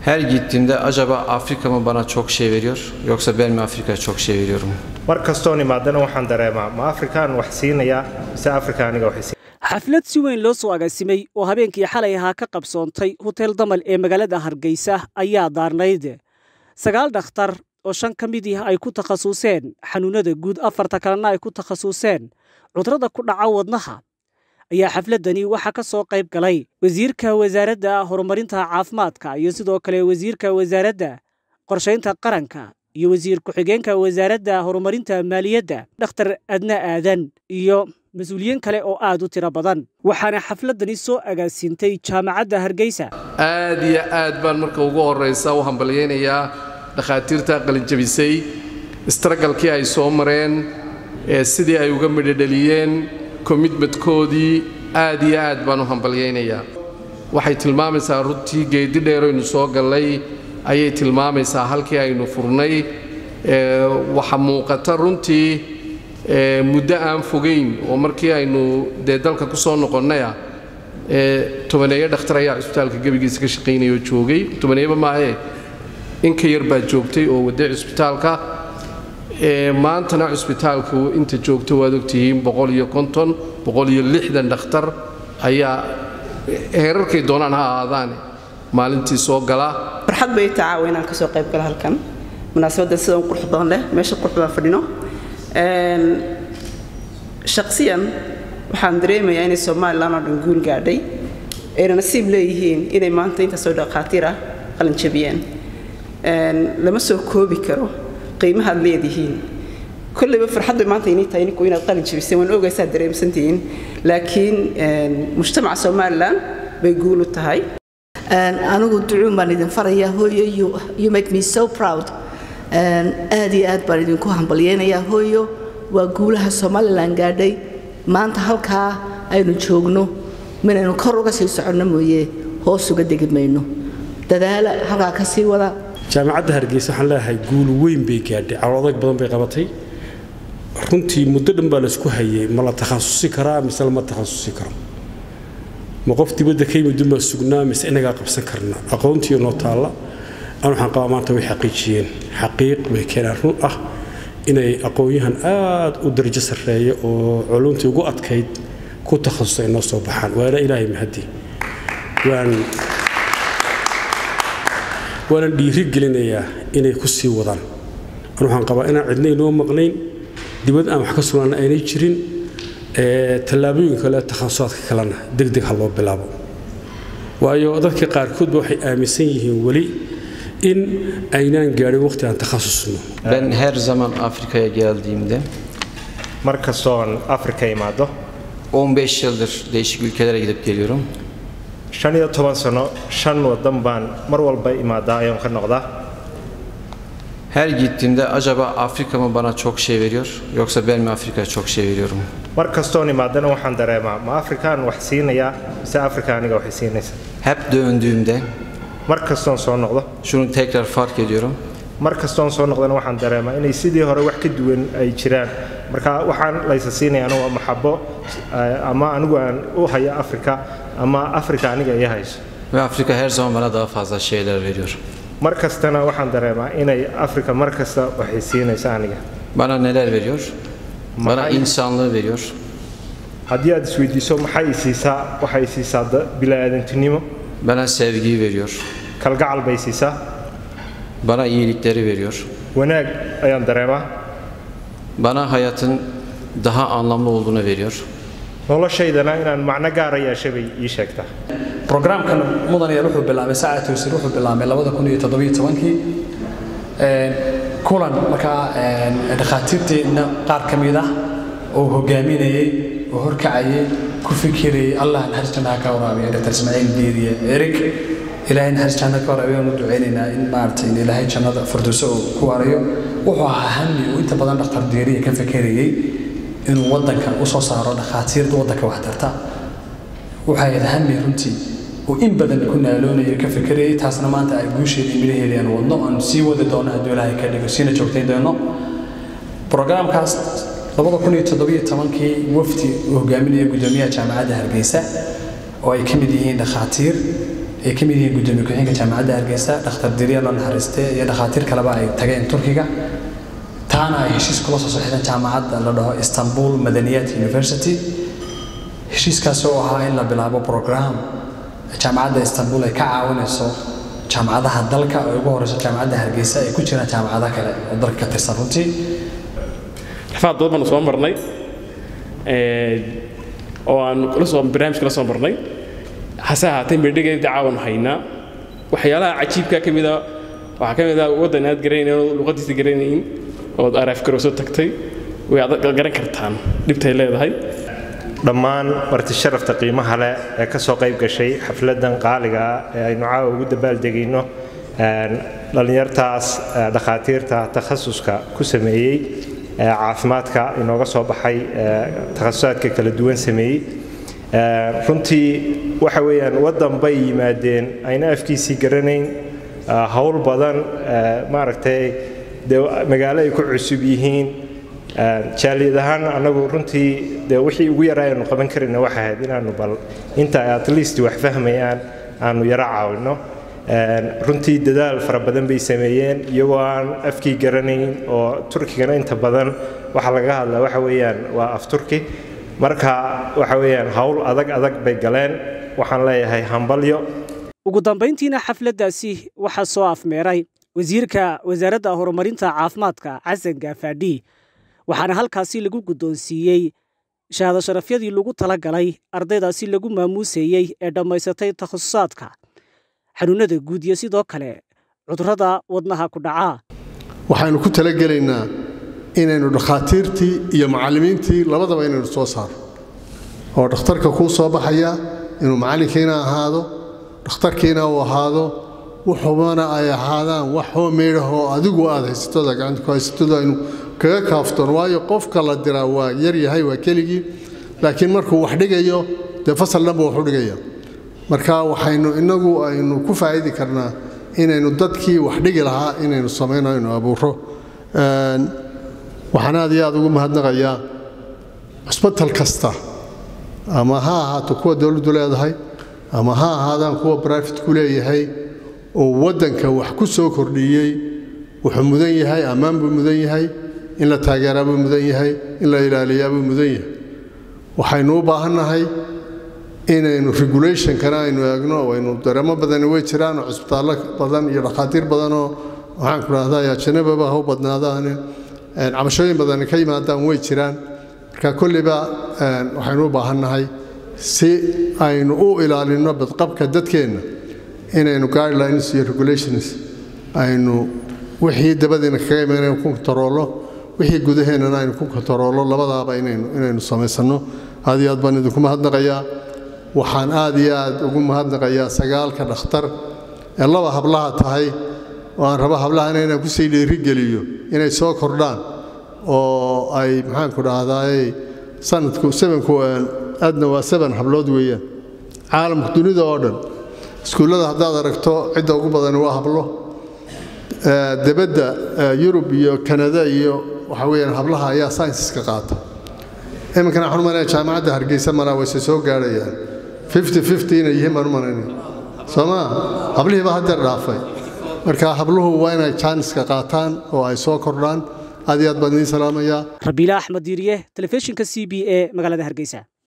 Her gittiğimde acaba Afrika mı bana çok şey veriyor yoksa ben mi Afrika'ya çok şey veriyorum? mar kastoon imaadana waxaan dareemaa ma afrikaan wax siinayaa mise afrika aniga wax siin xaflad si weyn loo soo agaasimay oo habeenkii xalay ahaa ka qabsoontay hotel damal ee magaalada hargeysa ayaa daarnayd sagaal dhakhtar oo shan ka mid ah ay ku takhasuseen xanuunada guud afarta kalena ay ku takhasuseen cudurrada ku dhaca wadnaha ayaa xafladani waxaa ka soo qayb galay wasiirka wasaaradda horumarinta caafimaadka iyo sidoo kale wasiirka wasaaradda qorshaynta qaranka iyo wasiir ku-xigeenka wasaaradda horumarinta maaliyadda dhakhtar adna aadan iyo mas-uuliyiin kale oo aad u tiro badan waxaana xafladani soo agaasiintay jaamacadda hargeysa aad iyo aad baan marka ugu horraysa u hambalyaynayaa dhakhaatiirta qalinjabisay istaragalkii ay soo mareen ee sidii ay uga midhodheliyeen komitmadkoodii aad iyo aad baan u hambalyaynayaa waxay tilmaamaysaa runtii geeddi dheeraynu soo gallay ayay tilmaamaysaa halkii aynu furnay waxa muuqata runtii muddo aan fogayn oo markii aynu dee dalka ku soo noqonnaya tobaneeyo dhakhtar ayaa cusbitaalka gebigiisa ka shaqaynaya oo joogay tobaneeyaba maahee in ka yar baa joogtay oo waday cusbitaalka maantana cusbitaalku inta joogto waad ogtihiin boqol iyo konton boqol iyo lixdan dhakhtar ayaa heerarkay doonaan ha ahaadaane maalintii soo gala farxad bay tacaawa inaan kasoo qayb galo halkan munaasabaddan sidan qurux badan leh meesha qurux baan fadhino shaqsiyan waxaan dareemayaa inay somalilan oo dhan guul gaadhay ayna nasiib leeyihiin inay maanta intaasoo dhakhaatiir ah qalin jabiyeen lama soo koobi karo qiimahaad leedihiin kolleyba farxad bay maanta inii tahay ninku inaad qalin jabiseen waan ogaysaa dareemsantihiin laakiin mujtamaca somalilan bay guul u tahay anigu ducuun baan idin farayaa hooyo you make me so proud aad iyo aad baan idinku hambalyeynayaa hooyo waa guulaha somalilan gaadhay maanta halkaa aynu joogno minaynu kor uga sii soconno mooye hoos uga degi mayno dadaala halkaa ka sii wada jaamacadda hargeysa waxaan leeyahay guul weyn bay gaadhay caloodayg badan bay qabatay runtii muddo dhan baa laysku hayay ma la takhasusi karaa mise lama takhasusi karo ma qof dibadda ka yimid unbaa sugnaa mise inagaa qabsan karna aqoontii noo taalla an waxaan qabaa maanta way xaqiijiyeen xaqiiq bay keenaan run ah inay aqoon-yahan aad u darajo sarreeya oo culumtii ugu adkayd ku takhasusay noo soo baxaan waana ilaahay mahadi waan waanan dhiiri gelinayaa inay ku sii wadaan an waxaan qabaa inaan cidna inoo maqnayn dibad aan wax ka sugnaana aynay jirin tallaabooyin kale takhasusaadka kalena degdeg ha loo bilaabo waayo dadka qaarkoodba waxay aaminsan yihiin weli in aynaan gaadhin waqti aan takhasusno Ben her zaman Afrika'ya geldiğimde mar kastoon afrika imaado 15 yıldır değişik ülkelere gidip geliyorum. shan iyo toban sano shan wadan baan mar walba imaadaa ayaan ka noqdaa Her gittiğimde acaba Afrika mı bana çok şey veriyor yoksa ben mi Afrika'ya çok şey veriyorum? mar kastoon imaadana waxaan dareemaa ma afrikaan wax siinayaa mise afrika aniga waxay siinaysa Hep döndüğümde mar kastoon soo noqdo şunu tekrar fark ediyorum. mar kastoon soo noqdana waxaan dareemaa inay sidii hore wax ka duwan ay jiraan marka waxaan laysa siinayaan waa maxabo ama anigu aan u hayo afrika ama afrika aniga i hayso Ve Afrika her zaman bana daha fazla şeyler veriyor. mar kastana waxaan dareemaa inay afrika mar kasta waxay siinaysa aniga Bana neler veriyor? Bana insanlığı veriyor. haddii aad isweydiiso maxay i siisaa waxay siisaa bilaadantinimo Bana sevgiyi veriyor. kalgacal bay siisaa Bana iyilikleri veriyor. wanaag ayaan dareemaa Bana hayatın daha anlamlı olduğunu veriyor. noloshaydana inaan macno gaara yeeshay bay ii sheegtaa brograamkan mudanayaal wuxuu bilaabay saacad towsir wuxuu bilaabay labada kun iyo toddobiyo tobankii kulan markaa dhakhaatiirteenna qaar ka mid ah oo hogaaminayey oo horkacayay ku fikirayay allah naxariis jannaha ka waraabiya dr ismaaciil biiriye erig ilaahay naxariis jannada ka waraabiya waanu ducaynaynaa in maaragtay in ilaahay jannada firdowso uu ku warayo wuxuu ahaa hami uu inta badan dhakhtar diiriya ka fikirayay inuu waddanka u soo saaro dhakhaatiirta waddanka waxtarta waxay ahayd hami runtii uu in badan ku naaloonayo ka fikirayay taasna maanta ay guusheedii midhaheedii aan wadno aan sii wadi doono hadduu ilaahay ka dhigo siina joogtayn doono brograamkaas labada kun iyo toddobiyo tobankii wafdi uu hogaaminaya guddoomiyaha jaamacadda hargeysa oo ay ka mid yihiin dhakhaatiir ay ka mid yihiin gudoomiye ku-xigeenka jaamacadda hargeysa dhakhtar diriya loo naxariiste iyo dhakhaatiir kaleba ay tageen turkiga taana ay heshiis kula soo saxiixdeen jaamacadda la dhaho istanbul madaniyat university heshiiskaasi oo ahaa in la bilaabo program jaamacadda istanbul ay ka caawinayso jaamacadaha dalka oo ugu horeyso jaamacadda hargeysa ay ku jiraan jaamacado kale oo dalka ka tirsan runtii rafaad badan baanu soo marnay oo aan la soo barnaamijka la soo marnay hase ahaatee mirdhigeeda caawan haynaa waxyaalaha cajiibka ka mid a waxaa ka mid ah waddan aad garanayn oo luqadiisa garanayn ood araaf garowso tagtay way aad garan kartaan dhibtay leedahay dhammaan marti sharafta qiimaha leh ee ka soo qayb gashay xafladan qaaliga ah ee aynu caawa ugu dabaaldegayno dhallinyartaas dhakhaatiirta takhasuska ku sameeyey caafimaadka inooga soo baxay takhasusaadka kala duwan sameeyey runtii waxa weeyaan waddan bay yimaadeen ayna afkiisii garanayn howl badan maaragtay dee magaalo ay ku cusub yihiin jaaliyad ahaan annagu runtii dee wixii ugu yaraa aynu qaban karayna waxa ahayd inaanu bal inta at least wax fahmayaan aanu yaro caawinno runtii dadaal fara badan bay sameeyeen iyagoo aan afkii garanayn oo turkigana inta badan waxa laga hadlaa waxa weeyaan waa af turki marka waxa weeyaan howl adag adag bay galeen waxaan leeyahay hambalyo ugu dambayntiina xafladdaasi waxaa soo afmeeray wasiirka wasaaradda horumarinta caafimaadka xasan gaafadhi waxaana halkaasi lagu guddoonsiiyey shahaado sharafyadii lagu tala galay ardaydaasi lagu maamuusayey ee dhammaysatay takhasusaadka xanuunnada guud iyo sidoo kale cudurrada wadnaha ku dhacaa waxaynu ku talagelaynaa inaynu dhakhaatiirtii iyo macallimiintii labadaba inaynu soo saaro oo dhakhtarka kuu soo baxaya inuu macallinkiina ahaado dhakhtarkiina uu ahaado wuxubana ay ahaadaan wax hoomeydhahoo adigu aad haysatooda gacanta ku haysatooda aynu kaga kaaftoon waayo qofka la diraa waa yar yahay waa keligii laakiin markuu wax dhigayo dee fasal dhanba wax u dhigaya marka waxaynu inagu aynu ku faa'idi karnaa inaynu dadkii wax dhigi lahaa inaynu samayno aynu abuuro waxaan aad iyo aad ugu mahadnaqayaa cusbatal kasta ama ha ahaato kuwa dowladdu leedahay ama ha ahaadaan kuwa brifitku leeyahay oo waddanka wax ku soo kordhiyey wuxuu mudan yahay ammaan buu mudan yahay in la taageeraa buu mudan yahay in la ilaaliyaa buu mudan yahay waxaynu u baahannahay inaynu regulationkana aynu eegno aynu dareemo badani way jiraan oo cusbitaallo badan iyo dhakhaatiir badanoo waxaan ku dhahdaa ajanababa ha u badnaadaane cabashooyin badani ka yimaadaan way jiraan marka kolliba waxaynu u baahannahay si aynu u ilaalinno badqabka dadkeenna inaynu guidelines iyo regulations aynu wixii dabadiina kaga imaanaynu ku kontaroollo wixii gudaheennana aynu ku kontaroollo labadaaba inaynu inaynu samaysanno aad iyo aad baan idinku mahadnaqayaa waxaan aad iyo aad ugu mahadnaqayaa sagaalka dhakhtar ee laba hablaha tahay oo aan rabo hablahana inaan kusii dhiirigeliyo inay soo kordhaan oo ay maxaanku dhahdaay sanadku sebanku aadna waa seban hablood weeyaan caalamka dunida oo dhan iskuullada haddaad aragto cidda ugu badani waa hablo debadda yurub iyo kanada iyo waxa weeyaan hablaha ayaa saynsiska qaata iminkana waxaan u malaynaya jaamacadda hargeysa malaa wayse soo gaadhayaan fifty fifty inay yihiin baan u malaynaya soo maa hablihii baa haddeer dhaafay marka habluhu waa inay jaaniska qaataan oo ay soo kordhaan aad iyo aad baan idiin salaamayaa rabiila axmed diiriye telefishinka c b e magaalada hargeysa